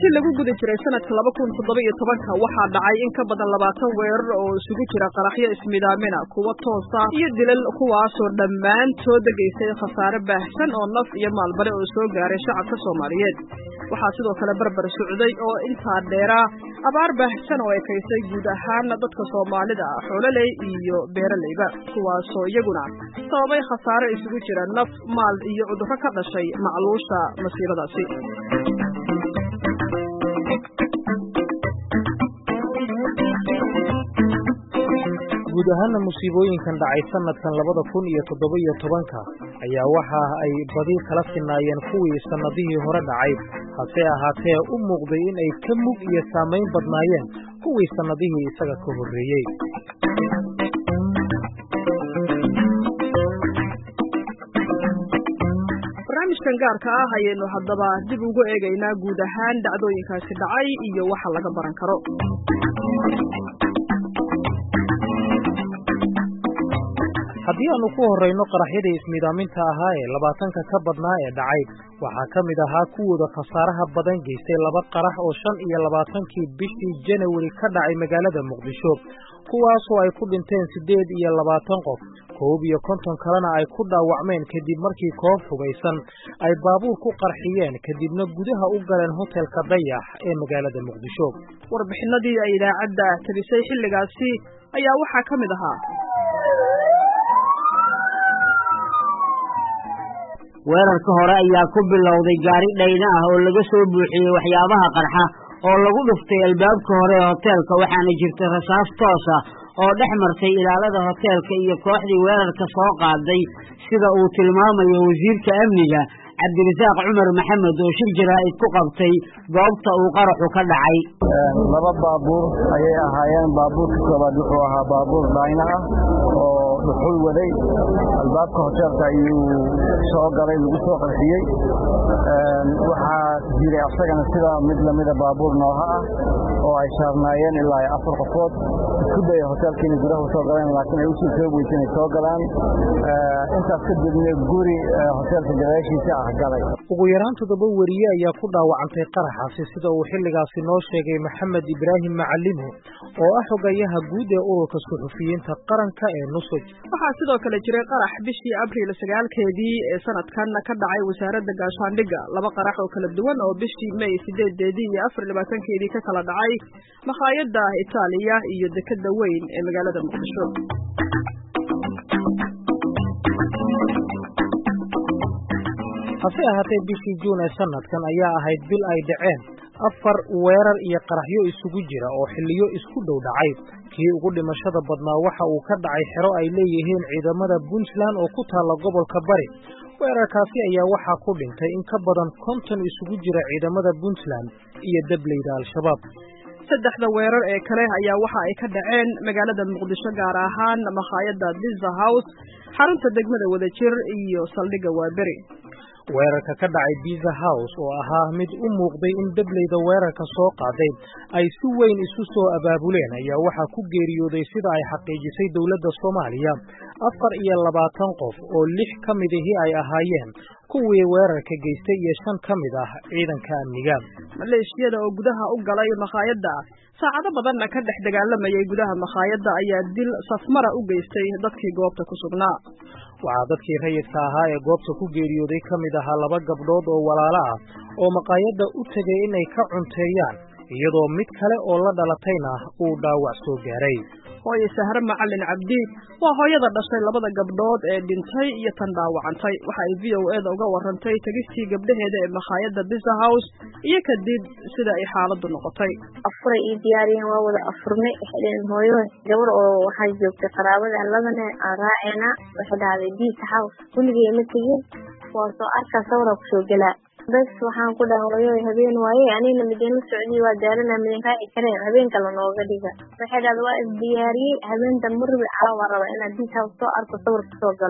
intii lagu guda jiray sanadka laba kun toddoba iyo tobanka waxaa dhacay in ka badan labaatan weerar oo isugu jira qaraxyo ismidaamina kuwa toosa iyo dilal kuwaasoo dhammaantood geystay khasaare baahsan oo naf iyo maalbale oo soo gaaray shacabka soomaaliyeed waxaa sidoo kale barbar socday oo intaa dheeraa abaar baahsan oo ekaysay guud ahaan dadka soomaalida xoololey iyo beeraleyba kuwaasoo iyaguna sababay khasaare isugu jira naf maal iyo cudurro ka dhashay macluusha masiibadaasi guud ahaana musiibooyinkan dhacay sanadkan labada kun iyo toddoba iyo tobanka ayaa waxa ay badi kala sinaayeen kuwii sannadihii hore dhacay hase ahaatee u muuqday in ay ka mug iyo saamayn badnaayeen kuwii sannadihii isaga ka horreeyey barnaamijkan gaarka ah ayaynu haddaba dib ugu eegaynaa guud ahaan dhacdooyinkaasi dhacay iyo waxa laga baran karo haddii aanu ku horrayno qaraxyadii ismiidaaminta ahaa ee labaatanka ka badnaa ee dhacay waxaa ka mid ahaa kuwooda khasaaraha badan geystay laba qarax oo shan iyo labaatankii bishii janawari ka dhacay magaalada muqdisho kuwaasoo ay ku dhinteen siddeed iyo labaatan qof koob iyo konton kalena ay ku dhaawacmeen kadib markii koob hubaysan ay baabuur ku qarxiyeen kadibna gudaha u galeen hotelka dayax ee magaalada muqdisho warbixinadii ay idaacadda tabisay xilligaasi ayaa waxaa ka mid ahaa weerarka hore ayaa ku bilowday gaari dhayna ah oo laga soo buuxiyey waxyaabaha qarxa oo lagu dhuftay albaabka hore ee hoteelka waxaana jirta rasaas toos ah oo dhex martay ilaalada hoteelka iyo kooxdii weerarka soo qaaday sida uu tilmaamayo wasiirka amniga cabdirasaaq cumar maxamed oo shir jaraa'id ku qabtay goobta uu qaraxu ka dhacay laba baabuur ayay ahaayeen baabuurka koobaad wuxuu ahaa baabuur dhayna ah oo dhuxul waday albaabka hoteelka ayuu soo galay lagu soo qarxiyey waxaa jiray asagana sida mid lamida baabuur nooha ah oo ay saarnaayeen ilaa afar qofood isku daya hoteelka inay gudaha soo galeen laakiin ay usii soo weysa inay soo galaan intaas kadibna guri hoteelka gadaashiisa ah galay ugu yaraan toddoba weriye ayaa ku dhaawacantay qaraxaasi sida uu xilligaasi noo sheegay maxamed ibraahim macalimo oo ah xogayaha guud ee ururka suxufiyiinta qaranka ee nusoj waxaa sidoo kale jiray qarax bishii abriil sagaalkeedii ee sanadkan ka dhacay wasaaradda gaashaandhigga laba qarax oo kala duwan oo bishii may sideedeedii iyo afar labaatankeedii ka kala dhacay makhaayadda itaaliya iyo dekadda weyn ee magaalada muqdisho hase ahaatee bishii juun ee sanadkan ayaa ahayd bil ay dhaceen afar weerar iyo qaraxyo isugu jira oo xilliyo isku dhow dhacay kii ugu dhimashada badnaa waxa uu ka dhacay xero ay leeyihiin ciidamada puntland oo ku taalla gobolka bari weerarkaasi ayaa waxaa ku dhintay in ka badan konton isugu jira ciidamada puntland iyo dableyda al-shabaab saddexda weerar ee kale ayaa waxa ay ka dhaceen magaalada muqdisho gaar ahaan makhaayadda biza house xarunta degmada wadajir iyo saldhigga waaberi weerarka ka dhacay biza house oo ahaa mid u muuqday in dableyda weerarka soo qaaday ay si weyn isu soo abaabuleen ayaa waxaa ku geeriyooday sida ay xaqiijisay dowladda soomaaliya afar iyo labaatan qof oo lix ka midihii ay ahaayeen kuwii weerarka geystay iyo shan ka mid ah ciidanka amniga maleeshiyada oo gudaha u galay makhaayadda saacado badanna ka dhex dagaalamayay gudaha makhaayadda ayaa dil safmara u geystay dadkii goobta ku sugnaa waxaa dadkii rayidka ahaa ee goobta ku geeriyooday ka mid ahaa laba gabdhood oo walaalo ah oo maqaayadda u tegay inay ka cunteeyaan iyadoo mid kale oo la dhalatayna uu dhaawac soo gaaray hooye sahre macalin cabdi waa hooyada dhashay labada gabdhood ee dhintay iyo tan dhaawacantay waxa ay v o eda uga warantay tegistii gabdhaheeda ee makhaayadda biza house iyo kadib sida ay xaaladdu noqotay afuray ii diyaariyeen waa wada afurnay waxay dhaheen hooyo gabar oo waxaa joogtay qaraabada labane aan raaceena waxay dhahday biza house weligay ma tegin waa soo arkaa sawira kusoo gelaa bes waxaan ku dhaha hooyo habeen waaye anigna midin la socdiy waa daalana midin raaci kareen habeen kale nooga dhiga waxay dhahda waa isdiyaariyey habeentan marbi caawa raba inaad biis house soo arko sawir kasoo galo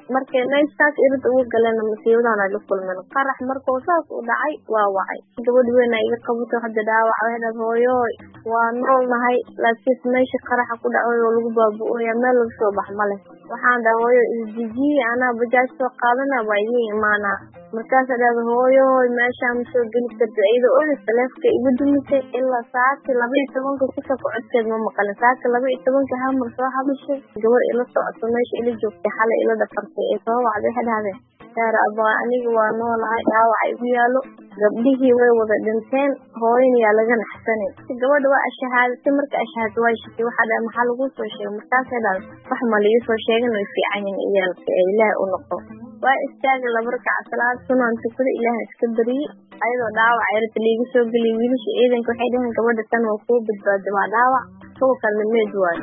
markay meeshaas irid ugu galeen masiibadaan ay la kulmeen qarax markuu saas u dhacay waa wacay gabadh weyn ay iga qabato hadda dhaawac waxay hooyooy waa nool nahay laakiinse meesha qaraxa ku dhacay oo lagu baabu-ooya meel laga soo bax ma leh waxaan dhaha hooyo isdejiye anaa bajaaj soo qaadana waa idiin imaanaa markaasa dhahda hooyooy meeshaa ma soo geli karta iyadoo olis taleefka igu dumisay ilaa saaki laba iyo tobanka kusoo kocodkeed ma maqalin saaki laba iyo tobanka hamar soo hadashay gabar ila socoto meesha ila joogtay xalay ila dhafartay ee soo wacday waxay dhahdeen saar abaa aniga waa noolahay dhaawaca igu yaalo gabdhihii way wada dhinteen hooyan yaa laga naxsanin gabadha waa ashahaadatay marka ashahaad waa shitay waxaa dhaha maxaa lagu soo sheegay markaasay dhahda wax ma liiga soo sheegan way fiican yihin iyaalka ee ilaah u noqo waa istaagay laba rakaca salaad sunaan tukada ilaaha iska bariyey ayadoo dhaawac yarta liiga soo geliyay wiilasha ciidanka waxay dhaheen gabadha tan waa kuu badbaada waa dhaawac kuwa kalna meed waayo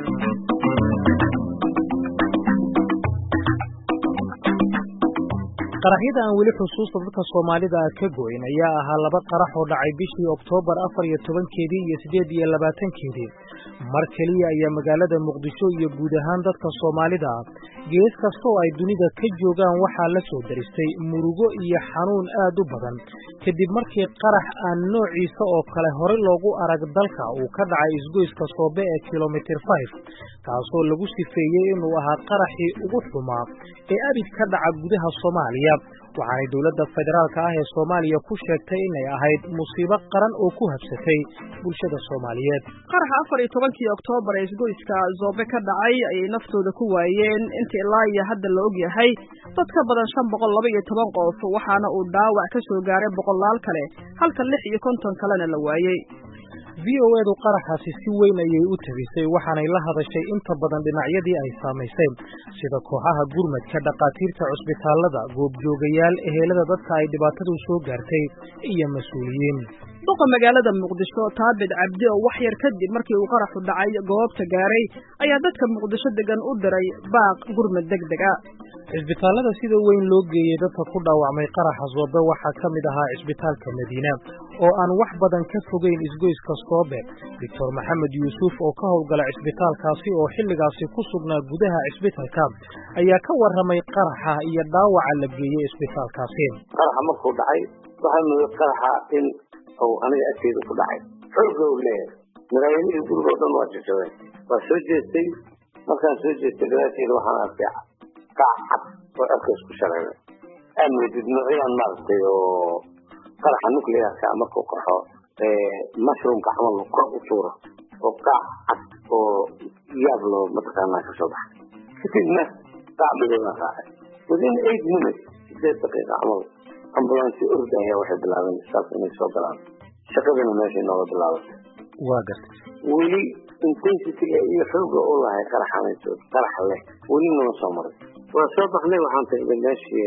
qaraxyada aan weli xusuusta dadka soomaalida ah ka goyn ayaa ahaa laba qarax oo dhacay bishii oktoobar afar iyo tobankeedii iyo siddeed iyo labaatankeedii mar keliya ayaa magaalada muqdisho iyo guud ahaan dadka soomaalida ah gees kasta oo ay dunida ka joogaan waxaa la soo daristay murugo iyo xanuun aad u badan kadib markii qarax aan noociisa oo kale horey loogu arag dalka uu ka dhacay isgoyska soobe ee kilomitir five kaasoo lagu sifeeyey inuu ahaa qaraxii ugu xumaa ee abid ka dhaca gudaha soomaaliya waxaanay dowladda federaalka ah ee soomaaliya ku sheegtay inay ahayd musiibo qaran oo ku habsatay bulshada soomaaliyeed qaraxa afar iyo tobankii oktoobar ee isgoyska zoobe ka dhacay ayay naftooda ku waayeen inta ilaa iyo hadda la og yahay dad ka badan shan boqol laba iyo toban qof waxaana uu dhaawac ka soo gaaray boqolaal kale halka lix iyo konton kalena la waayey v o edu qaraxaasi si weyn ayay u tabisay waxaanay la hadashay inta badan dhinacyadii ay saamaysay sida kooxaha gurmadka dhakhaatiirta cusbitaallada goobjoogayaal ehelada dadka ay dhibaatadu soo gaartay iyo mas-uuliyiin duqa magaalada muqdisho taabid cabdi oo wax yar kadib markii uu qaraxu dhacay goobta gaaray ayaa dadka muqdisho degan u diray baaq gurmad deg deg a cisbitaallada sida weyn loo geeyey dadka ku dhaawacmay qaraxa soobe waxaa ka mid ahaa cisbitaalka madiina oo aan wax badan ka fogeyn isgoyska soobe doctor maxamed yuusuf oo ka howlgala cisbitaalkaasi oo xilligaasi ku sugnaa gudaha cisbitalka ayaa ka warramay qaraxa iyo dhaawaca la geeyey cisbitaalkaasi qaraxa markuu dhacay waxaa nuyay qaraxa in uu aniga agteeda ku dhacay xooga uu leeyahay maraayadihii guriga o dhan waa jajabeen waa soo jeestay markaan soo jeestay gadaasheeda waxaan arkay kac cad oo cirka isku shareeray aad moodid noocyaan maaragtay oo qaraxa nuclearka markuu qaxo mushroomka camal kor u tuuro oo kac cad oo yaab loo mataqaanaa kasoo baxay kadibna kac midooda raacay within eight minutes sideed daqiiqa camal ambulance orda ayaa waxay bilaabeen saas inay soo galaan shaqadana meeshay nooga bilaabatay waa gartay weli intensityga iyo xooga u lahay qaraxanayso qarax leh weli nama soo maray waa soo baxnay waxaan tagnay meeshii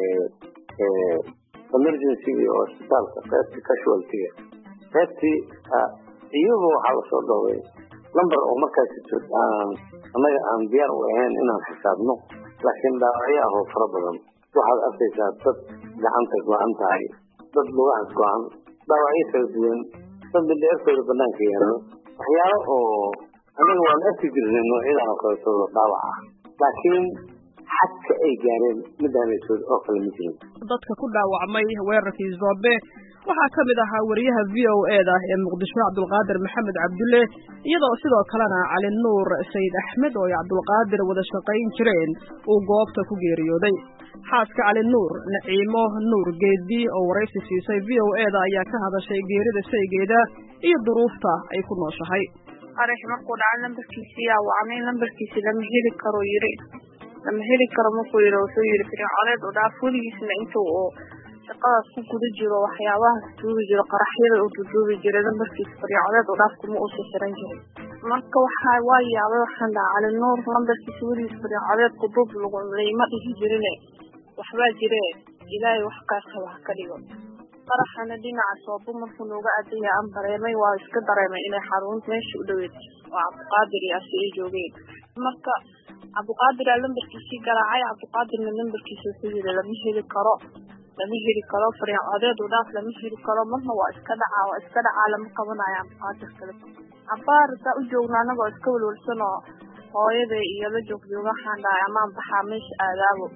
emergencyga oo isbitaalka qaybtii casualtyga qaybtii iyagoo waxaa lasoo dhoway lamber oo markaas aan annaga aan diyaar u ahayn inaan xisaabno laakiin dhaawacyo ah oo fara badan waxaad arkaysaa dad gacanta go-an tahay dad lugahaas go-an dhaawacyo kala duwan dad midheerkooda banaanka yaalo waxyaalo oo anaga waan arki jirnay noocyadan oo kaleetooda dhaawac ah laakiin xadka ay gaareen midaanaysood oo kale ma jirin dadka ku dhaawacmay weerarkii zoobe waxaa ka mid ahaa wariyaha v o eda ee muqdisho cabdulqaadir maxamed cabdulle iyadoo sidoo kalena cali nuur sayid axmed oo ay cabdulqaadir wada shaqayn jireen uu goobta ku geeriyooday xaaska cali nuur naciimo nuur geedi oo waraysi siisay v o eda ayaa ka hadashay geerida shaygeeda iyo duruufta ay ku nooshahay qarax markuu dhaca lambarkiisii yaa wacnay lambarkiisi lama heli karo yiri lama heli karo markuu yiri wuxuu yiri firconeed u dhaaf weligiisna inta uu shaqadaas ku guda jiro waxyaabahaas duubi jiro qaraxyada uu duduubi jiray lambarkiisa firconeed u dhaaf kuma uusa xiran jirin marka waxaa waa yaabay waxaan dhaha cali nuur lambarkiisa weligiis firconeed kudub lagu layma dhihi jirine waxbaa jire ilaahay wax qaasaba ha ka dhigo qaraxana dhinaca soobo markuu nooga adaya aan dareemay waa iska dareemay inay xarunta meesha u dhaweed oo cabdiqaadir iyo asi ay joogeen marka cabdiqaadir aa lambarkiisii garaacay cabdiqaadirna lambarkiisa wuxuu yiri lama heli karo lama heli karo fariin codeed u dhaaf lama heli karo marna waa iska dhacaa waa iska dhacaa lama qabanayo cabdiqaadir kale cabaar saa u joogna anagoo iska walwalsan oo hooyada iyo la joogjooga waxaan dhahay amaan baxaa meesha aadaabo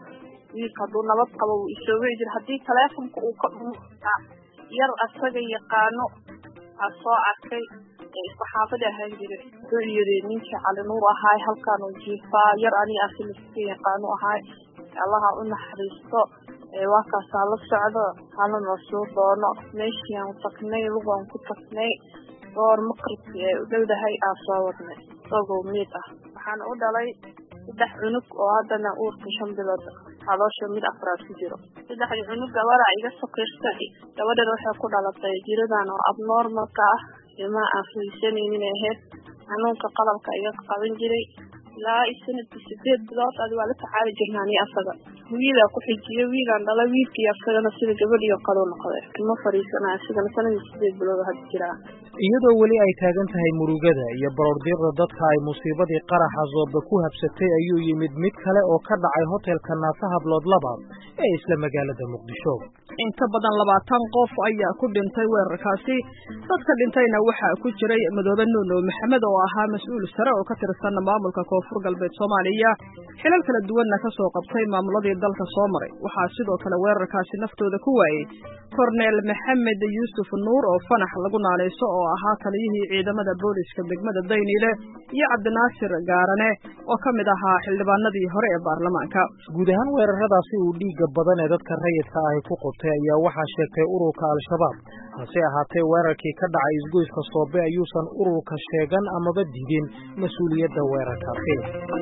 wiilka hadduu nabad qabo wuu isoo wici jira haddii taleefonka uu ka dhumaa yar asaga yaqaano aa soo arkay ee isku xaafada ahaan jiray wuxuu yiri ninkii cali nuur ahaay halkaan uu jiifaa yar aniga asiliska yaqaano ahaay allaha u naxariisto waa kaasaa la socdo halana soo doono meeshii aan tagnay lugaan ku tagnay goor maqribkii ee u dhowdahay aa soo wadnay isagoo miid ah waxaana u dhalay saddex cunug oo haddana uurka shan bilood caloosha mid afraad ku jiro saddexdii cunug gabadha iga sokirsay gabadhan waxay ku dhalatay jiradan oo abnormalka ah ilmaa aan fahaysanaynin ahayd xanuunka qalabka iga qaban jiray ilaa i sanadkii sideed bilood adi waa la tacaali jirnaa ni asaga wiilaa ku xijiyay wiilaan dhala wiilkii asagana sida gabadhiyo kaloo noqday ima fariisanaya asigana sanadii sideed bilood hadda jiraa iyadoo weli ay taagan tahay murugada iyo baroordiiqda dadka ay musiibadii qaraxa zooba ku habsatay ayuu yimid mid kale oo ka dhacay hotelka naasa hablood labaad ee isla magaalada muqdisho in ka badan labaatan qof ayaa ku dhintay weerarkaasi dadka dhintayna waxaa ku jiray madoobe nuuno maxamed oo ahaa mas-uul sare oo ka tirsan maamulka koonfur galbeed soomaaliya xilal kala duwanna ka soo qabtay maamuladii dalka soo maray waxaa sidoo kale weerarkaasi naftooda ku waayey korneel maxamed yuusuf nuur oo fanax lagu naaleyso oo ahaa taliyihii ciidamada booliska degmada dayniile iyo cabdinaasir gaarane oo ka mid ahaa xildhibaanadii hore ee baarlamaanka guud ahaan weeraradaasi uu dhiigga badan ee dadka rayidka ahi ku qubtay ayaa waxaa sheegtay ururka al-shabaab hase ahaatee weerarkii ka dhacay isgoyska soobe ayuusan ururka sheegan amaba didin mas-uuliyadda weerarkaasi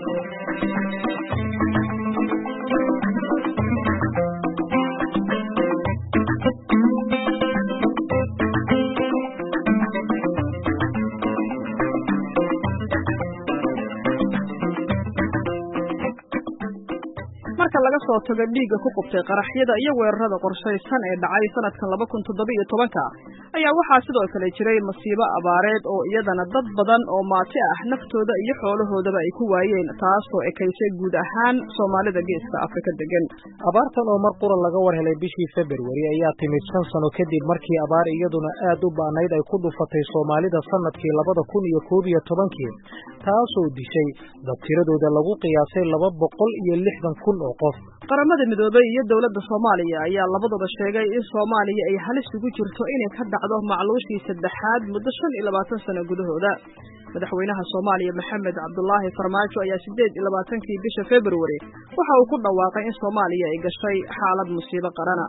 marka laga soo tago dhiigga ku qubtay qaraxyada iyo weerarada qorshaysan ee dhacay sanadkan laba kun toddoba iyo tobanka ayaa waxaa sidoo kale jiray masiibo abaareed oo iyadana dad badan oo maati ah naftooda iyo xoolahoodaba ay ku waayeen taasoo ekaysay guud ahaan soomaalida geeska afrika degan abaartan oo mar qura laga war helay bishii februari ayaa timid shan sano kadib markii abaar iyaduna aad u ba'nayd ay ku dhufatay soomaalida sanadkii labada kun iyo koob iyo tobankii taasoo dishay dad tiradooda lagu qiyaasay laba boqol iyo lixdan kun oo qof qaramada midoobey iyo dowladda soomaaliya ayaa labaduba sheegay in soomaaliya ay halis ugu jirto inay ka dhacdo macluushii saddexaad muddo shan iyo labaatan sano gudahooda madaxweynaha soomaaliya maxamed cabdulaahi farmaajo ayaa sideed iyo labaatankii bisha februari waxa uu ku dhawaaqay in soomaaliya ay gashay xaalad musiibo qarana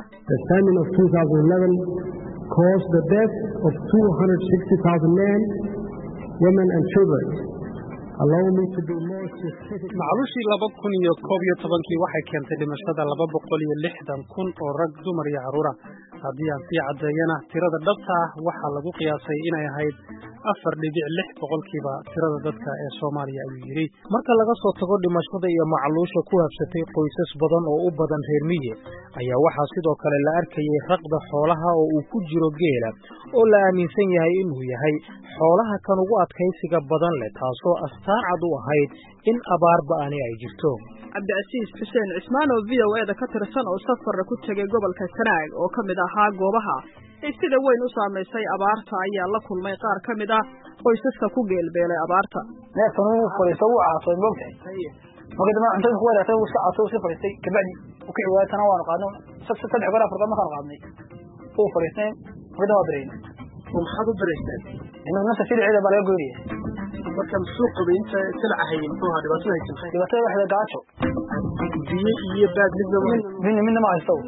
macluushii laba kun iyo koob iyo tobankii waxay keentay dhimashada laba boqol iyo lixdan kun oo rag dumar iyo carruura haddii aan sii caddeeyana tirada dhabta ah waxaa lagu qiyaasay inay ahayd afar dhibic lix boqolkiiba tirada dadka ee soomaaliya ayuu yidhi marka laga soo tago dhimashada iyo macluusha ku habsatay qoysas badan oo u badan reer miye ayaa waxaa sidoo kale la arkayay raqda xoolaha oo uu ku jiro geela oo la aaminsan yahay inuu yahay xoolaha kan ugu adkaysiga badan leh taasoo astaan cad u ahayd in abaar ba'ani ay jirto cabdicasiis xuseen cismaan oo v o eda ka tirsan oo safarra ku tegay gobolka sanaag oo ka mid ahaa goobaha ee sida weyn u saamaysay abaarta ayaa la kulmay qaar ka mid ah qoysaska ku geelbeelay abaarta neefkan uu fadhiisto wuu caasay moogtahay marka dambe cuntada ku wadaagtay wuu iska caasay wuu iska fadhiistay kabacdi uu ka ciwaayay tana waanu qaadnay saddex goor afar goor markaanu qaadnay wuu fadhiistay marka dambe waa beraynay maxaad u beraysteen nafta shiliceeda baa laga goynaya marka muxuu qabay inta silaca hayay muxuu ahaa dhibaatada haysan dhibaatada waxda gaajo biyo iyo baad midna midna midna ma haysto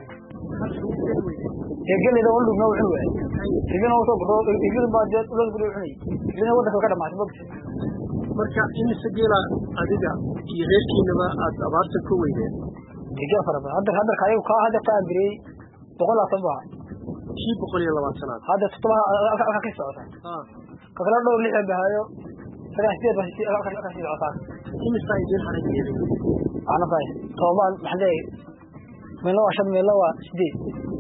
egelida wal dhugna wuxuu waayay igina soo guro igina baa jeed loo guro cunay igina wadanka ka dhamaatay bogta marka imise geela adiga iyo reerkiinaba aad abaarta ku weydeen igel fara badan hadda hadda kayo ka hadda ka birey boqol labaatan baa kii boqol iyo labaatanaad hadda todoba halka ka socota ka kala dhowr lix bahayo sagaa sideed baa halka ka sii socotaa imisa idin haray geelay ana fay toban maxday meelo waa shan meelo waa sideed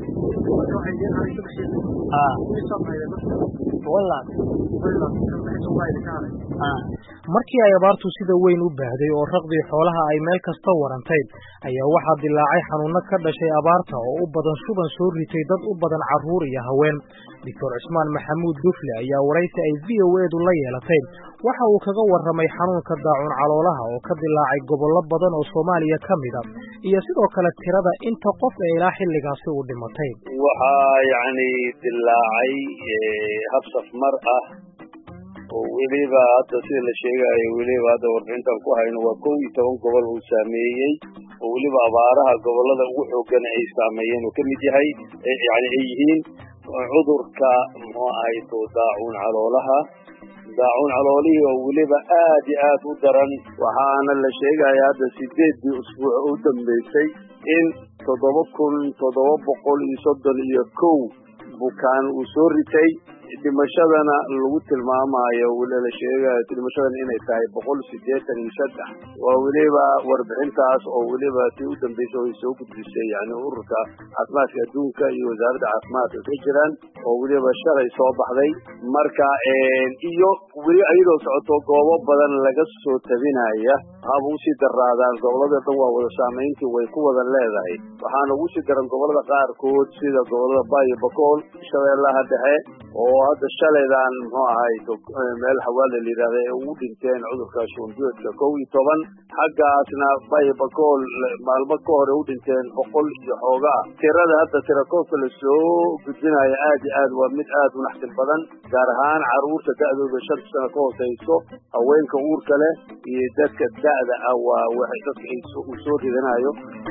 markii ay abaartu sida weyn u baahday oo raqdii xoolaha ay meel kasta warantay ayaa waxaa dilaacay xanuuno ka dhashay abaarta oo u badan shuban soo ritay dad u badan carruur iyo haween doctor cismaan maxamuud dufle ayaa waraysi ay v o edu la yeelatay waxa uu kaga warramay xanuunka daacun caloolaha oo ka dilaacay gobollo badan oo soomaaliya ka mid a iyo sidoo kale tirada inta qof ee ilaa xilligaasi uu dhimatay waxaa yacni dilaacay habsaf mar ah oo weliba hadda sida la sheegayo weliba hadda warbixintan ku hayno waa kow iyo toban gobol uu saameeyey oo weliba abaaraha gobollada ugu xooggana ay saameeyeen oo ka mid yahay yani ay yihiin cudurka muxuu ahay to daacuun caloolaha daacuun caloolihii oo weliba aad iyo aad u daran waxaana la sheegaya hadda sideeddii usbuuc u dambeysay in toddoba kun toddoba boqol iyo soddon iyo kow bukaan uu soo ritay dhimashadana lagu tilmaamayo weli la sheegayo dhimashadana inay tahay boqol siddeetan iyo saddex waa weliba warbixintaas oo weliba si u dambeysay oo ay soo gudbisay yani ururka caafimaadka adduunka iyo wasaaradda caafimaadka ka jiraan oo weliba shalay soo baxday marka iyo weli ayadoo socoto goobo badan laga soo tabinaya haba usii daraadaan gobolada dhan waa wada saamayntii way ku wada leedahay waxaana ugu sii daran gobolada qaarkood sida gobolada bayo bakool shabeellaha dhexe oo hadda shalaydan muxuu ahay meel xawaala la yidhahda ee ugu dhinteen cudurka shuunbiyoodka kow iyo toban xaggaasna bayo bakool maalmo ka hore u dhinteen boqol iyo xoogaa tirada hadda tirakoobka la soo gudbinayo aad iyo aad waa mid aad u naxdin badan gaar ahaan caruurta da'dooda shanta sano ka hooseyso haweenka uurka leh iyo dadka da'da ah waa waxay dadka uu soo ridanayo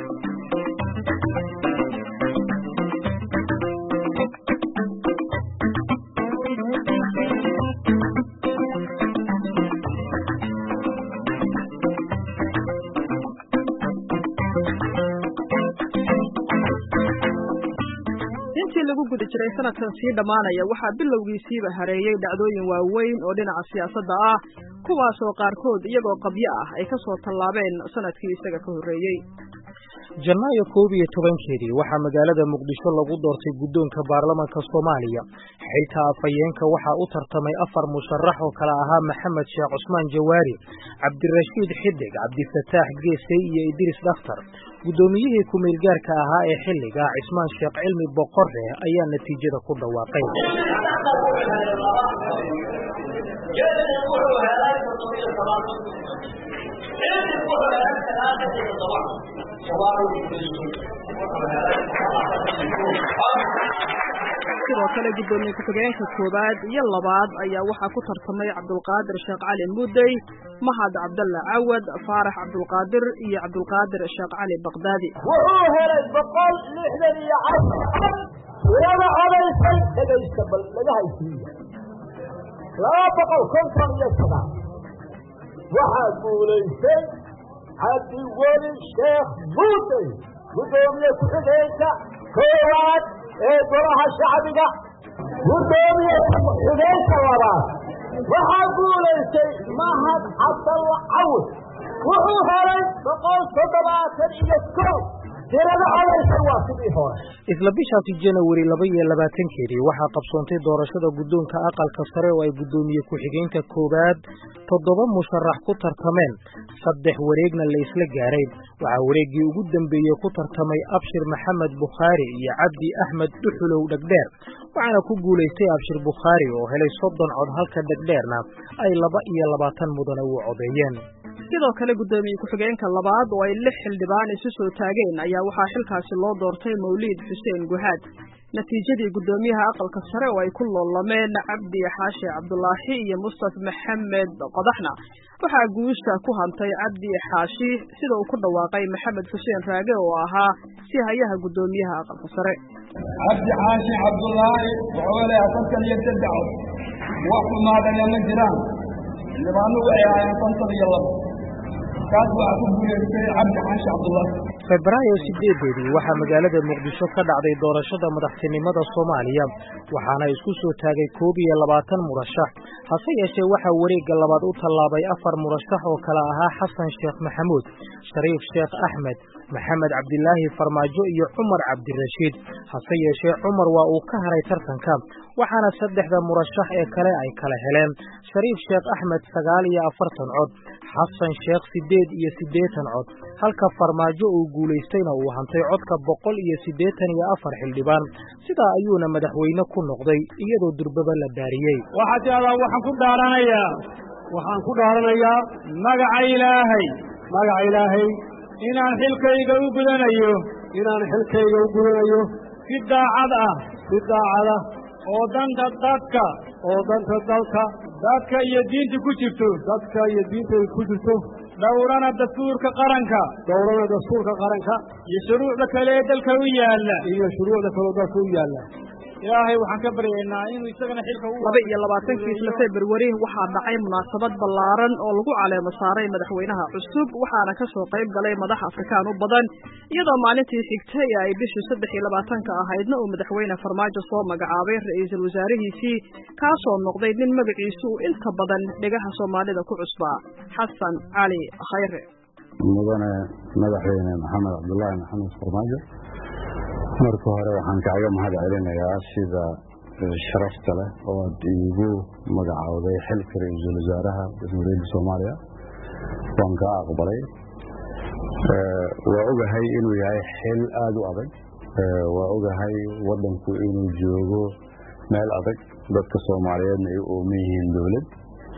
lagu guda jiray sanadkan sii dhammaanaya waxaa bilowgiisiiba hareeyey dhacdooyin waaweyn oo dhinaca siyaasadda ah kuwaasoo qaarkood iyagoo qabyo ah ay ka soo tallaabeen sanadkii isaga ka horreeyey janaayo koob iyo tobankeedii waxaa magaalada muqdisho lagu doortay guddoonka baarlamanka soomaaliya xilka afhayeenka waxaa u tartamay afar musharax oo kale ahaa maxamed sheekh cusmaan jawaari cabdirashiid xidig cabdifataax geesey iyo idriis dhakhtar guddoomiyihii ku-meelgaarka ahaa ee xilliga cismaan sheekh cilmi boqore ayaa natiijada ku dhawaaqay sidoo kale guddoomiye ku-xigeenka koowaad iyo labaad ayaa waxaa ku tartamay cabdulqaadir sheekh cali mudey mahad cabdalla cawad faarax cabdulqaadir iyo cabdulqaadir sheekh cali baqdaadi wuxuu helay boqol lixdan iyo cafar tirada codaysay dhegaysta bal laga haysiiya laba boqol konton iyo sagaal waxaa guulaystay cabdiweli sheekh mudey guddoomiye ku-xigeenka koowaad ee golaha shacbiga guddoomiye ku-xigeenka labaad waxaa guulaystay mahad cabdalla cawad wuxuu helay boqol toddobaatan iyo kow tirada codaysay waa sidii hore isla bishaasi janawari laba iyo labaatankeedii waxaa qabsoontay doorashada guddoonka aqalka sare oo ay guddoomiye ku-xigeenka koowaad toddoba musharax ku tartameen saddex wareegna la isla gaaray waxaa wareeggii ugu dambeeyey ku tartamay abshir maxamed bukhaari iyo cabdi axmed dhuxulow dhegdheer waxaana ku guulaystay abshir bukhaari oo helay soddon cod halka dhegdheerna ay laba iyo labaatan mudane u codeeyeen sidoo kale guddoomiye ku-xigeenka labaad oo ay lix xildhibaan isu soo taageen ayaa waxaa xilkaasi loo doortay mawliid xuseen guhaad natiijadii guddoomiyaha aqalka sare oo ay ku loolameen cabdi xaashi cabdulaahi iyo mustaf maxamed qodaxna waxaa guusha ku hantay cabdi xaashi sida uu ku dhawaaqay maxamed xuseen raage oo ahaa si hayaha guddoomiyaha aqalka sare cabdi xaashi cabdulaahi wuxuu helay afartan iyo saddex cod wax xumaadana ma jiraan xildhibaanu waxay ahaayeen konton iyo labo kaas waxaa ku guulaystay cabdi xaashi cabdulaahi febraayo sideedeedii waxaa magaalada muqdisho ka dhacday doorashada madaxtinimada soomaaliya waxaana isku soo taagay koob iyo labaatan murashax hase yeeshee waxaa wareegga labaad u tallaabay afar murashax oo kale ahaa xasan sheekh maxamuud shariif sheekh axmed maxamed cabdilaahi farmaajo iyo cumar cabdirashiid hase yeeshee cumar waa uu ka haray tartanka waxaana saddexda murashax ee kale ay kala heleen shariif sheekh axmed sagaal iyo afartan cod xasan sheekh siddeed iyo siddeetan cod halka farmaajo uu guulaystayna uu hantay codka boqol iyo siddeetan iyo afar xildhibaan sidaa ayuuna madaxweyne ku noqday iyadoo durbaba la dhaariyey waxaa tidahdaa waxaan ku dhaaranayaa waxaan ku dhaaranayaa magaca ilaahay magaca ilaahay inaan xilkayga u gudanayo inaan xilkayga u gudanayo si daacad ah si daacad ah oo danta dadka oo danta dalka dadka iyo diinta ku jirto dadka iyo diinta ku jirto dhowrana dastuurka qaranka dhowrana dastuurka qaranka iyo shuruucda kale ee dalka u yaalla iyo shuruucda kale oo dalka u yaalla ilaahay waxaan ka baryaynaa inuu isagana xilka u laba iyo labaatankii isla februari waxaa dhacay munaasabad ballaaran oo lagu caleemo saaray madaxweynaha cusub waxaana ka soo qayb galay madax afrikaan u badan iyadoo maalintii xigtay ay bishii saddex iyo labaatanka ahaydna uu madaxweyne farmaajo soo magacaabay ra-iisul wasaarihiisii kaasoo noqday nin magaciisu uu inta badan dhegaha soomaalida ku cusbaa xasan cali khayre mudane madaxweyne maxamed cabdulaahi maxamed farmaajo marka hore waxaan kaaga mahad celinayaa sida sharafta leh oo aad iigu magacowday xilka ra-iisul wasaaraha jamhuuriyadda soomaaliya waan kaa aqbalay waa ogahay inuu yahay xil aada u adag waa ogahay waddanku inuu joogo meel adag dadka soomaaliyeedna ay u ooman yihiin dowlad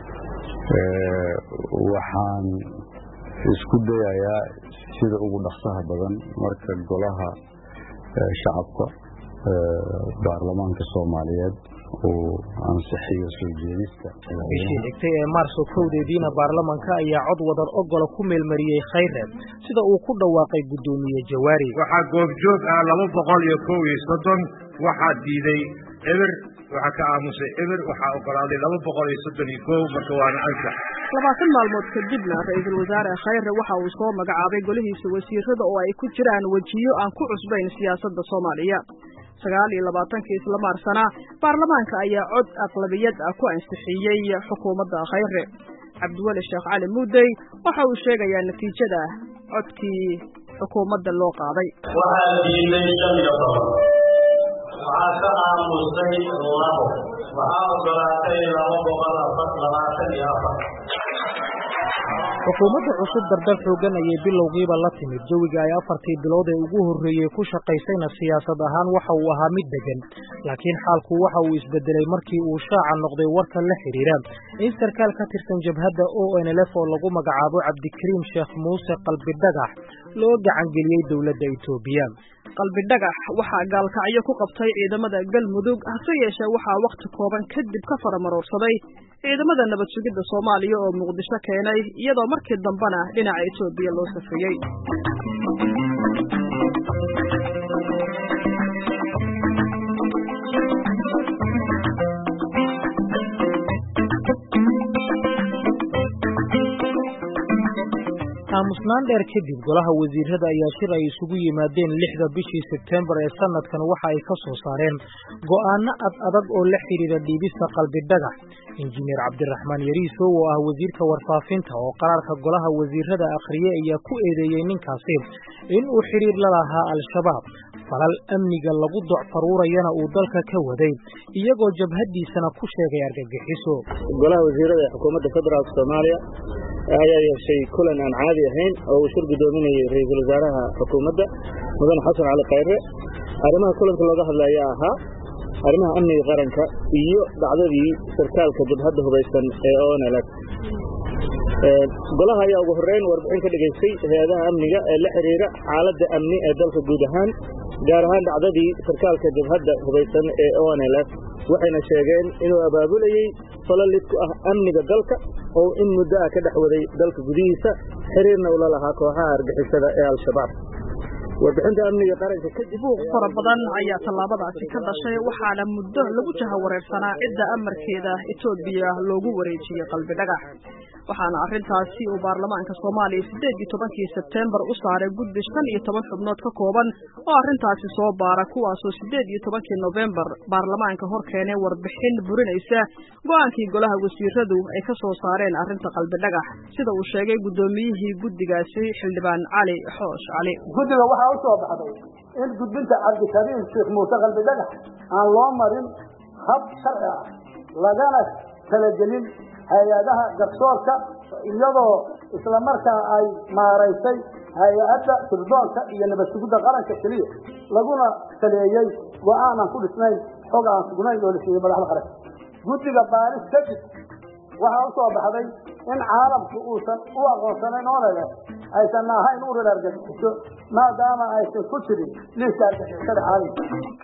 waxaan isku dayayaa sida ugu dhaqsaha badan marka golaha shacabka baarlamaanka soomaaliyeed uu ansixiyo soo jeedista bishii xigtay ee maarso kowdeediina baarlamanka ayaa cod wadan ogola ku meelmariyey khayre sida uu ku dhawaaqay guddoomiye jawaari waxaa goobjoog ah laba boqol iyo kow iyo soddon waxaa diiday eber waxaa ka aamusay eber waxaa ogolaaday laba boqol iyo soddon iyo kow marka waana ansax labaatan maalmood kadibna ra-iisul wasaare khayre waxa uu soo magacaabay golihiisa wasiirada oo ay ku jiraan wejiyo aan ku cusbayn siyaasadda soomaaliya sagaal iyo labaatankii isla maarsana baarlamaanka ayaa cod aqlabiyad ah ku ansixiyey xukuumadda khayre cabdiweli sheekh cali muudey waxa uu sheegayaa natiijada codkii xukuumadda loo qaaday waxaa diiday shan iyo toban waxaa ka aamusay labo waxaa ogolaatay laba boqol afar labaatan iyo afar xukuumadda cusub dardar xoogan ayay bilowgiiba la timid jawiga ay afartii bilood ee ugu horreeyey ku shaqaysayna siyaasad ahaan waxa uu ahaa mid deggan laakiin xaalku waxa uu isbedelay markii uu shaaca noqday warka la xidhiidha in sarkaal ka tirsan jabhadda o n l f oo lagu magacaabo cabdikariim sheekh muuse qalbidhagax loo gacangeliyey dowladda etoobiya qalbidhagax waxaa gaalkacyo ku qabtay ciidamada galmudug hase yeeshee waxaa wakhti kooban kadib ka faramaroorsaday ciidamada nabad sugidda soomaaliya oo muqdisho keenay iyadoo markii dambena dhinaca etoobiya loo safriyey aamusnaan dheer kadib golaha wasiirada ayaa shir ay isugu yimaadeen lixda bishii sebtembar ee sanadkan waxa ay ka soo saareen go'aano ad adag oo la xidhiidha dhiibista qalbidhagax injineer cabdiraxmaan yariisow oo ah wasiirka warfaafinta oo qaraarka golaha wasiirada akhriye ayaa ku eedeeyey ninkaasi in uu xidhiir la lahaa al-shabaab falal amniga lagu docfaruurayana uu dalka ka waday iyagoo jabhaddiisana ku sheegay argagixiso golaha wasiirada ee xukuumadda federaalk soomaaliya ayaa yeeshay kulan aan caadi ahayn oo uu shir guddoominayey ra-iisul wasaaraha xukuumadda mudane xasan cali khayre arrimaha kulanka looga hadlaya ahaa arrimaha amniga qaranka iyo dhacdadii sarkaalka jabhadda hubaysan ee onls golaha ayaa ugu horreyn warbixin ka dhigaystay hay-adaha amniga ee la xidhiira xaaladda amni ee dalka guud ahaan gaar ahaan dhacdadii sarkaalka jabhadda hubaysan ee onls waxayna sheegeen inuu abaabulayey falalid ku ah amniga dalka oo in muddo ah ka dhex waday dalka gudihiisa xiriirna ula lahaa kooxaha argixisada ee al-shabaab warbixinta amniga qaranka kadib buuq fara badan ayaa tallaabadaasi ka dhashay waxaana muddo lagu jahawareersanaa cidda amarkeeda etoobiya loogu wareejiyey qalbidhagax waxaana arrintaasi uu baarlamaanka soomaaliya siddeed iyo tobankii sebteembar u saaray guddi shan iyo toban xubnood ka kooban oo arrintaasi soo baara kuwaasoo siddeed iyo tobankii nofembar baarlamaanka hor keenay warbixin burinaysa go'aankii golaha wasiiradu ay ka soo saareen arrinta qalbidhagax sida uu sheegay guddoomiyihii guddigaasi xildhibaan cali xoosh cali guddiga waxaa u soo baxday in gudbinta cabdikariim sheekh muuse qalbidhagax aan loo marin hab sharci ah lagana talagelin hay-adaha garsoorka iyadoo islamarkaa ay maaraysay hay-adda sirdoonka iyo nabad sugidda qaranka keliya laguna saleeyey go-aan aan ku dhisnayn xog aan sugnayn oo la siiyey madaxda qaranka guddiga baaris kadib waxaa u soo baxday in caalamku uusan u aqoonsanayn olele aysan ahayn urur argagixiso maadaama aysan ku jirin liiska argagixisada caalamka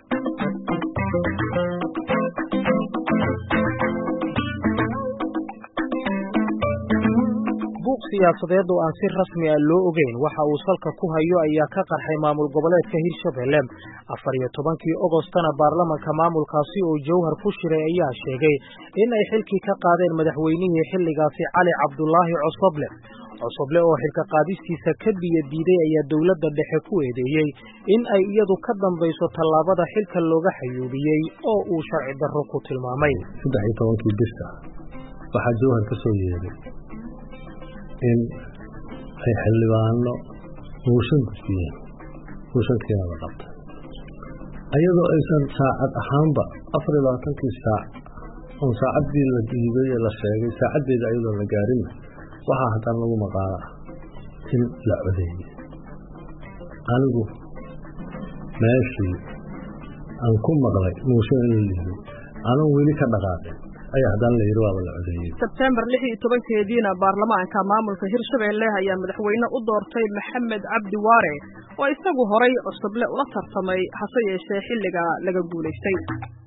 buuq siyaasadeed oo aan si rasmi ah loo ogeyn waxa uu salka ku hayo ayaa ka qarxay maamul goboleedka hirshabelle afar iyo tobankii ogostana baarlamanka maamulkaasi oo jawhar ku shiray ayaa sheegay in ay xilkii ka qaadeen madaxweynihii xilligaasi cali cabdulaahi cosoble cosoble oo xilka qaadistiisa ka biyo diiday ayaa dowladda dhexe ku eedeeyey in ay iyadu ka dambayso tallaabada xilka looga xayuubiyey oo uu sharci darro ku tilmaamay saddex iyo tobankii bisha waxaa jawhar ka soo yeeday in ay xildhibaano muushan gudbiyeen muushankiina la qabtay ayadoo aysan saacad ahaanba afar iyo labaatankii saac oon saacaddii la diiday ee la sheegay saacaddeeda ayadoo la gaarinna waxaa haddana lagu maqaalo ah in la codeeyey anigu meeshii aan ku maqlay muushan in la liiday anoon weli ka dhaqaaqin ayaa haddana la yidhi waaba la codeeyey sebtembar lix iyo tobankeediina baarlamaanka maamulka hirshabelle ayaa madaxweyne u doortay maxamed cabdi waare oo isagu horay cusuble ula tartamay hase yeeshee xilliga laga guulaystay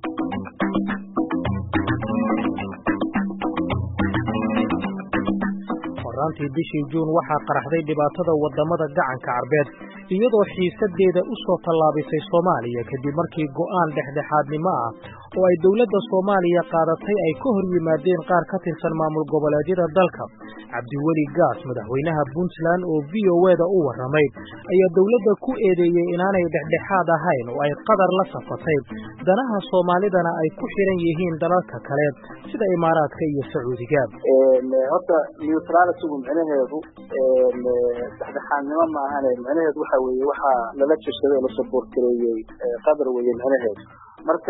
horaantii bishii juun waxaa qaraxday dhibaatada waddamada gacanka carbeed iyadoo xiisadeeda u soo tallaabisay soomaaliya kadib markii go'aan dhexdhexaadnimo ah oo ay dowladda soomaaliya qaadatay ay ka hor yimaadeen qaar ka tirsan maamul goboleedyada dalka cabdiweli gaas madaxweynaha puntland oo v o eda u warramay ayaa dowladda ku eedeeyey inaanay dhexdhexaad ahayn oo ay qadar la safatay danaha soomaalidana ay ku xiran yihiin dalalka kale sida imaaraadka iyo sacuudiga horta neutralitigu micnaheedu dhexdhexaadnimo ma ahane micnaheedu waxa weeye waxaa lala jirsaday oo la saboorgareeyey qadar weeye micnaheedu marka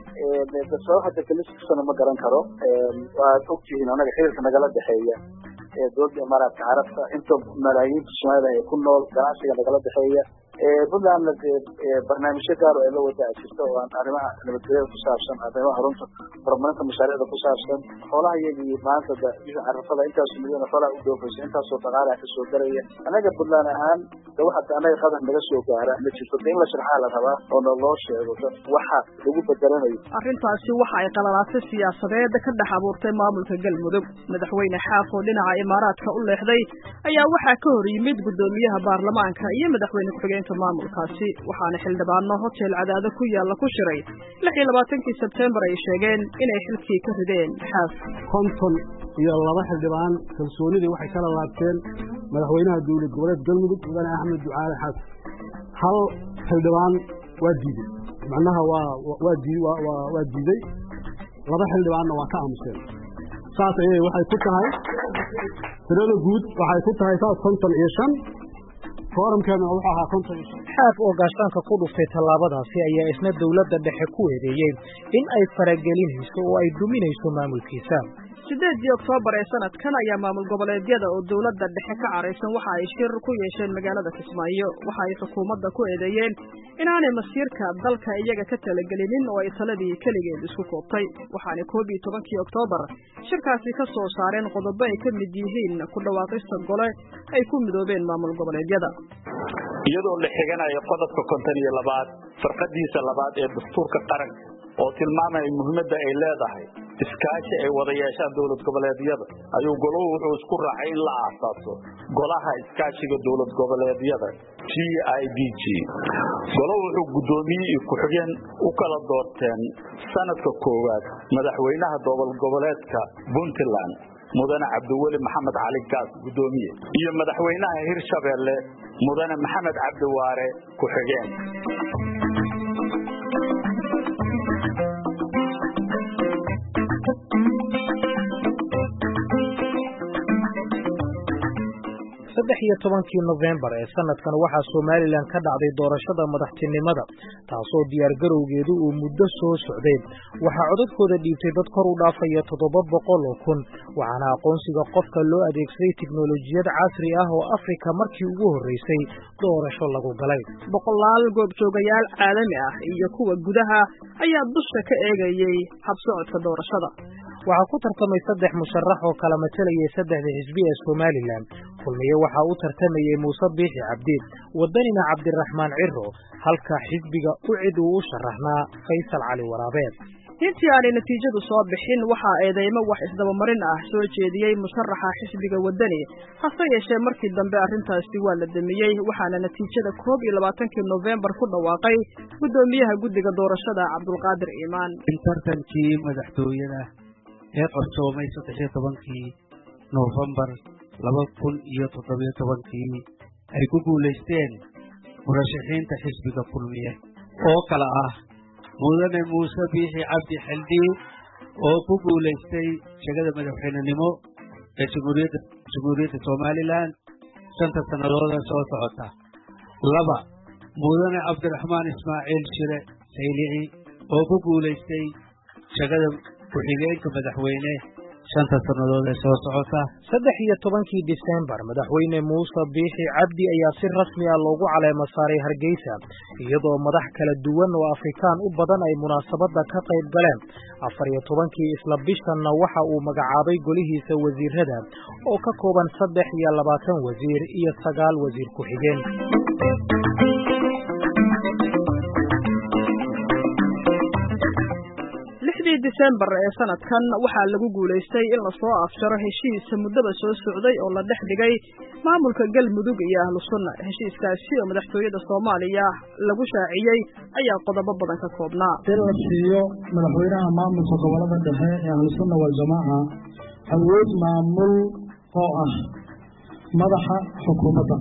sabab hadda kaliskasana ma garan karo waad ogtihiin anaga xiriirka nagala dhexeeya dowladda imaaraadka carabta inta malaayiinta soomaalida ee ku nool ganacsiga nagala dhexeeya puntlandna barnaamijyo gaar oo ay la wadaa jirta oo aan arrimaha nabadgelyada ku saabsan arrimaha runta horumarinta mashaariicda ku saabsan xoolaha iyagii maanta bisha carafada intaas milyan xoolaha u dhoofaysa intaasoo dhaqaalaha ka soo garaya anaga puntland ahaan de waxa anaga qadar naga soo gaara ma jirto de in la sharxaa la rabaa oo na loo sheego dad waxa lagu bedelanayo arrintaasi waxa ay qalalaasay siyaasadeed ka dhex abuurtay maamulka galmudug madaxweyne xaaf oo dhinaca imaaraadka u leexday ayaa waxaa ka hor yimid guddoomiyaha baarlamaanka iyo madaxweyne ku-xigeenka maamulkaasi waxaana xildhibaano hotel cadaado ku yaalla ku shiray lix iyo labaatankii sebtembar ay sheegeen inay xilkii ka rideen xaaf konton iyo laba xildhibaan kalsoonidii waxay kala laabteen madaxweynaha dowlad goboleed galmudug mudane axmed ducaale xaas hal xildhibaan waa diiday macnaha waa waa dii waa diiday laba xildhibaanna waa ka aamuseen saas ayay waxay ku tahay tirada guud waxay ku tahay saas konton iyo shan foorumkeedna wuxuu ahaa konton iyo shan xaaf oo gaashaanka ku dhuftay tallaabadaasi ayaa isna dowladda dhexe ku eedeeyey in ay faragelinayso oo ay duminayso maamulkiisa sideedii oktoobar ee sanadkan ayaa maamul goboleedyada oo dowladda dhexe ka caraysan waxa ay shir ku yeesheen magaalada kismaayo waxa ay xukuumadda ku eedeeyeen inaanay masiirka dalka iyaga ka talagelinin oo ay taladii keligeed isku koobtay waxaana koob iyo tobankii oktoobar shirkaasi ka soo saareen qodobo ay ka mid yihiin ku dhawaaqista gole ay ku midoobeen maamul goboleedyada iyadoo la xiganayo qodobka konton iyo labaad farqadiisa labaad ee dastuurka qaranka oo tilmaamaya muhiimadda ay leedahay iskaashi ay wada yeeshaan dowlad goboleedyada ayuu goluhu wuxuu isku raacay in la aasaaso golaha iskaashiga dowlad goboleedyada g i d g goluhu wuxuu guddoomiye iyo ku-xigeen u kala doorteen sanadka koowaad madaxweynaha dowlad goboleedka puntland mudane cabdiweli maxamed cali gaas guddoomiye iyo madaxweynaha hirshabeelle mudane maxamed cabdiwaare ku-xigeen saddex iyo tobankii nofembar ee sanadkan waxaa somalilan ka dhacday doorashada madaxtinimada taasoo diyaargarowgeedu uu muddo soo socday waxaa codadkooda dhiibtay dad kor u dhaafaya toddoba boqol oo kun waxaana aqoonsiga qofka loo adeegsaday tiknolojiyad casri ah oo afrika markii ugu horreysay doorasho lagu galay boqolaal goobjoogayaal caalami ah iyo kuwa gudaha ayaa dusha ka eegayey habsocodka doorashada waxaa ku tartamay saddex musharax oo kala matalayay saddexda xisbi ee somalilan kulmiye waxaa u tartamayey muuse biixi cabdi wadanina cabdiraxmaan ciro halka xisbiga u cid uu u sharaxnaa faysal cali waraabeed intii aanay natiijadu soo bixin waxaa eedeymo wax isdabamarin ah soo jeediyey musharaxa xisbiga wadani hase yeeshee markii dambe arrintaasi waa la damiyey waxaana natiijada koob iyo labaatankii nofembar ku dhawaaqay guddoomiyaha guddiga doorashada cabdulqaadir iimaan tartankii madaxtooyada ee qarsoomay saddex iyo tobankii noofembar laba kun iyo toddobiyo tobankii ay ku guulaysteen murashaxiinta xisbiga kulmiye oo kale ah mudane muuse biixi cabdi xildhiib oo ku guulaystay shegada madaxweynenimo ee jamhuuriyadda jamhuuriyadda somalilan shanta sannadood ee soo socota laba mudane cabdiraxmaan ismaaciil shire saylici oo ku guulaystay shegada ku-xigeenka madaxweyne shanta sannadood ee soo socota saddex iyo tobankii disembar madaxweyne muuse biixi cabdi ayaa si rasmi ah loogu caleemo saaray hargeysa iyadoo madax kala duwan oo afrikaan u badan ay munaasabadda ka qayb galeen afar iyo tobankii isla bishanna waxa uu magacaabay golihiisa wasiirada oo ka kooban saddex iyo labaatan wasiir iyo sagaal wasiir ku-xigeen lixdii disembar ee sanadkan waxaa lagu guulaystay in lasoo afjaro heshiis muddaba soo socday oo la dhex dhigay maamulka galmudug iyo ahlu sunna heshiiskaasi oo madaxtooyada soomaaliya lagu shaaciyey ayaa qodobo badan ka koobnaa in la siiyo madaxweynaha maamulka gobolada dhexe ee ahlu sunna waljamaaca awood maamul oo ah madaxa xukuumadda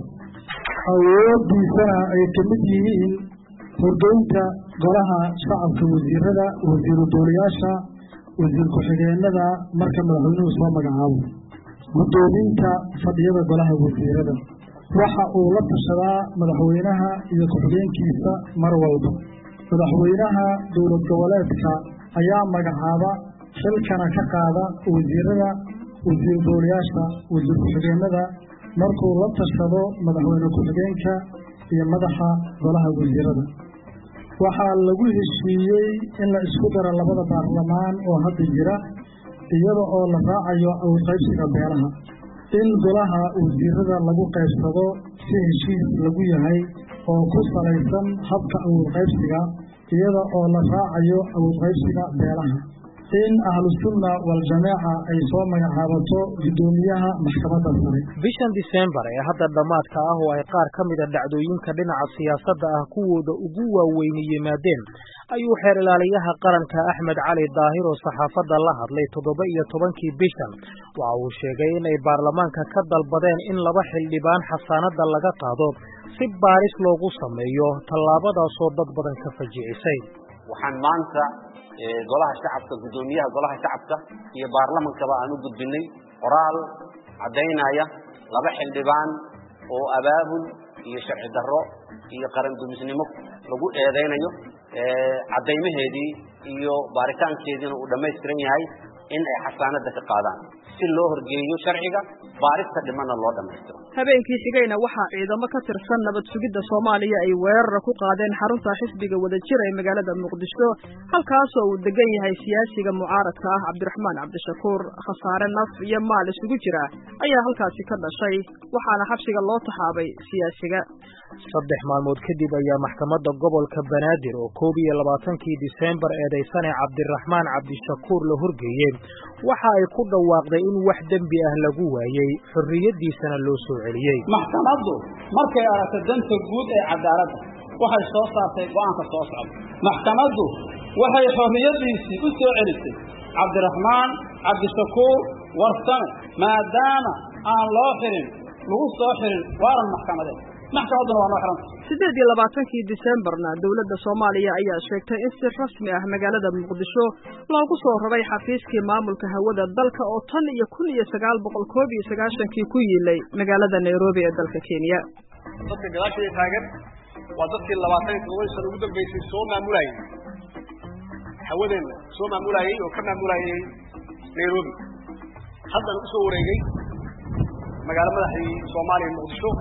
awoodiisana ay ka mid yihiin horgeynta golaha shacabka wasiirada wasiiru doolayaasha wasiir ku-xigeenada marka madaxweynuhu soo magacaabo guddoominta fadhiyada golaha wasiirada waxa uu la tashadaa madaxweynaha iyo ku-xigeenkiisa mar walba madaxweynaha dowlad goboleedka ayaa magacaaba xilkana ka qaada wasiirada wasiir doolayaasha wasiir ku-xigeenada markuu la tashado madaxweyne ku-xigeenka iyo madaxa golaha wasiirada waxaa lagu heshiiyey in la isku daro labada baarlamaan oo hadda jira iyada oo la raacayo awrqaybsiga beelaha in golaha wasiirada lagu qaybsado si heshiis lagu yahay oo ku salaysan habka awrqaybsiga iyada oo la raacayo awrqaybsiga beelaha in ahlusunna waljamaaca ay soo magacaabato guddoomiyaha maxkamadda sare bishan disembar ee hadda dhammaadka ah oo ay qaar ka mida dhacdooyinka dhinaca siyaasadda ah kuwooda ugu waaweyni yimaadeen ayuu xeer ilaaliyaha qaranka axmed cali daahir oo saxaafadda la hadlay toddoba iyo tobankii bishan waxa uu sheegay in ay baarlamaanka ka dalbadeen in laba xildhibaan xasaanadda laga qaado si baaris loogu sameeyo tallaabadaasoo dad badan ka fajicisay waxaan maanta golaha shacabka guddoomiyaha golaha shacabka iyo baarlamankaba aan u gudbinay qoraal caddaynaya laba xildhibaan oo abaabul iyo sharci darro iyo qaran dumisnimo lagu eedaynayo caddaymaheedii iyo baaritaankeediina uu dhammaystiran yahay in ay xasaanadda ka qaadaan si loo horgeeyo sharciga baarista dhimana loo dhammaystiro habeenkii xigayna waxaa ciidamo ka tirsan nabad sugidda soomaaliya ay weerar ku qaadeen xarunta xisbiga wadajir ee magaalada muqdisho halkaasoo uu degan yahay siyaasiga mucaaradka ah cabdiraxmaan cabdishakuur khasaare naf iyo maal isugu jira ayaa halkaasi ka dhashay waxaana xabsiga loo taxaabay siyaasiga saddex maalmood kadib ayaa maxkamadda gobolka banaadir oo koob iyo labaatankii disembar eedaysane cabdiraxmaan cabdishakuur la horgeeyey waxa ay ku dhawaaqday in wax dembi ah lagu waayey xorriyaddiisana loo soo celiyey maxkamaddu markay aragtay danta guud ee cadaaladda waxay soo saartay go'aanka soo socda maxkamaddu waxay xorriyaddiisii u soo celisay cabdiraxmaan cabdishakuur warsame maadaama aan loo xirin lagu soo xirin waaran maxkamadeed maxkamadduna waa noo xiranta siddeed iyo labaatankii disembarna dowladda soomaaliya ayaa sheegtay in si rasmi ah magaalada muqdisho loogu soo raray xafiiskii maamulka hawada dalka oo tan iyo kun iyo sagaal boqol koob iyo sagaashankii ku yiilay magaalada nairobi ee dalka kenya dadka gadaashaya taagan waa dadkii labaatan iyo todoba sano ugu dambeysay soo maamulayay hawadeenna soo maamulayay oo ka maamulayay nairobi haddana usoo wareegay magaalo madaxdii soomaaliya muqdisho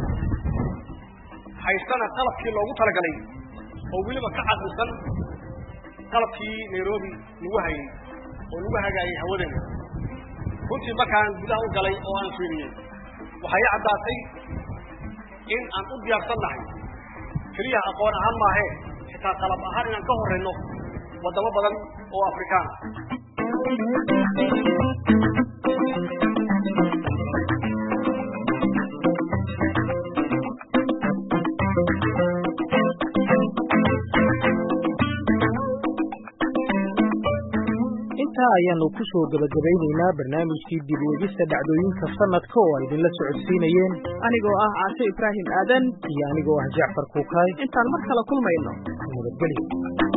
haystana qalabkii loogu talagalay oo weliba ka cadlisan qalabkii nairobi lagu hayay oo lagu hagaayay hawadeena runtii markaan gudaha u galay oo aan fiiriyey waxay i caddaatay in aan u diyaarsannahay keliya aqoon ahaan maahee xitaa qalab ahaan inaan ka horrayno waddamo badan oo afrikaan intaa ayaanu ku soo gabagabaynaynaa barnaamijkii dib u egista dhacdooyinka sanadka oo ay idinla socodsiinayeen anigoo ah caashe ibraahim aadan iyo anigoo ah jacfar kuukaay intaan mar kale kulmayno nabadgelyo